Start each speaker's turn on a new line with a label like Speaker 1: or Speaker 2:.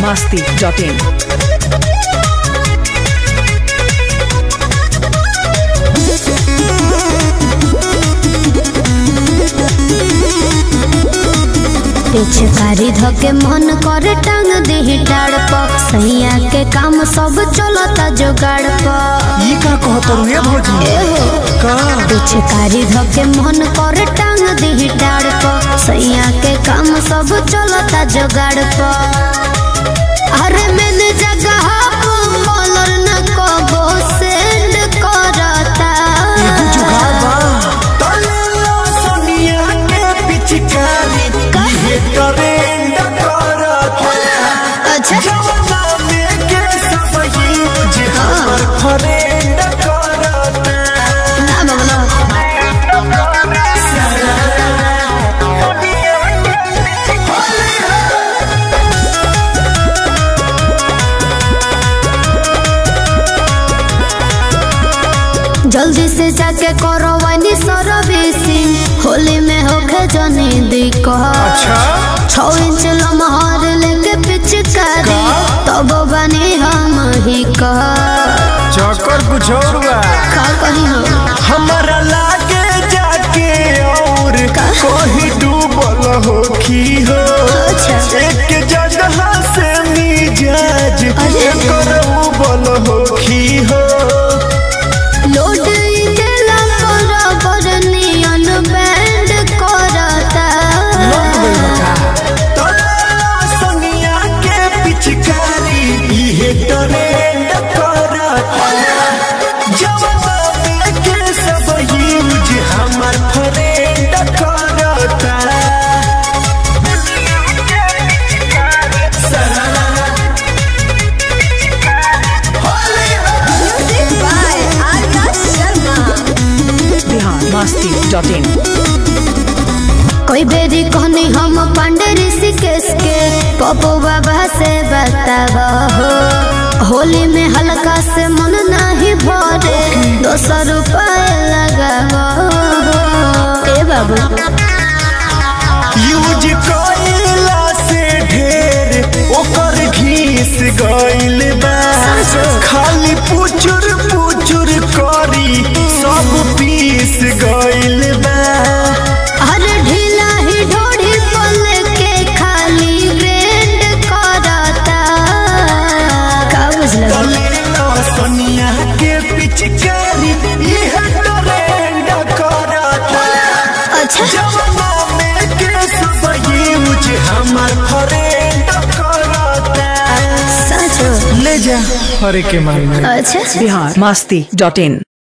Speaker 1: masti.in.
Speaker 2: पिचकारी धके मन करे टांग देही डाड़ प सैया के काम सब चलता जोगाड़ प
Speaker 3: ई का कहत रुए भौजी का
Speaker 2: पिचकारी धके मन करे टांग देही डाड़ प सैया के काम सब चलता जोगाड़ प अरे मैंने जगह मलर न कबो सेंड करता
Speaker 3: एगो जुगाड़ बा तले लो सोनिया के पिचकारी ये ट्रेंड करत
Speaker 2: अच्छा
Speaker 3: जवाना में के सब ही जे हमर फ्रेंड करत
Speaker 2: ना बगलो जल्दी से जाके करो वानी सर्विसिंग होली में होके जनी दिक्कत
Speaker 3: अच्छा
Speaker 2: छौ इंच लमहर लेके पिचकारी तब बनी हम ही कह
Speaker 3: चक्कर कुछ और बा
Speaker 2: का कही हो
Speaker 3: हमारा लागे जाके और कहीं डूबल हो की हो
Speaker 2: अच्छा।
Speaker 3: एक जगह से मिजाज
Speaker 2: अरे।
Speaker 3: एकर उबल हो की हो
Speaker 2: लोड देला बराबर नियन बैंड करता
Speaker 3: तोरा संगिया के पिचकारी इहे ट्रेंड करता जवाना में के सब यूज हमर फ्रेंड करता
Speaker 1: Bihar masti.in.
Speaker 2: कोई बेरी कहनी हम पांडे ऋषिकेश के पप्पू बाबा से बतावा हो होली में हल्का से मन नहीं भरे दो सौ रुपये लगावा हो ए बाबू
Speaker 3: यूज कइला से ढेर ओकर घीस गइल बा खाली पुचुर पुचुर करी सब पीस गइल बा
Speaker 2: अरे ढीला ही ढोड़ी पल के खाली ब्रेंड करता का बुझल
Speaker 3: कलेला सोनिया के पिचकारी इह ट्रेंड करता
Speaker 2: अच्छा
Speaker 3: जवाना में के सब यूज हमर फ्रेंड करता
Speaker 2: सच
Speaker 3: ले जा हरे के मारी
Speaker 2: अच्छा
Speaker 1: Bihar masti.in.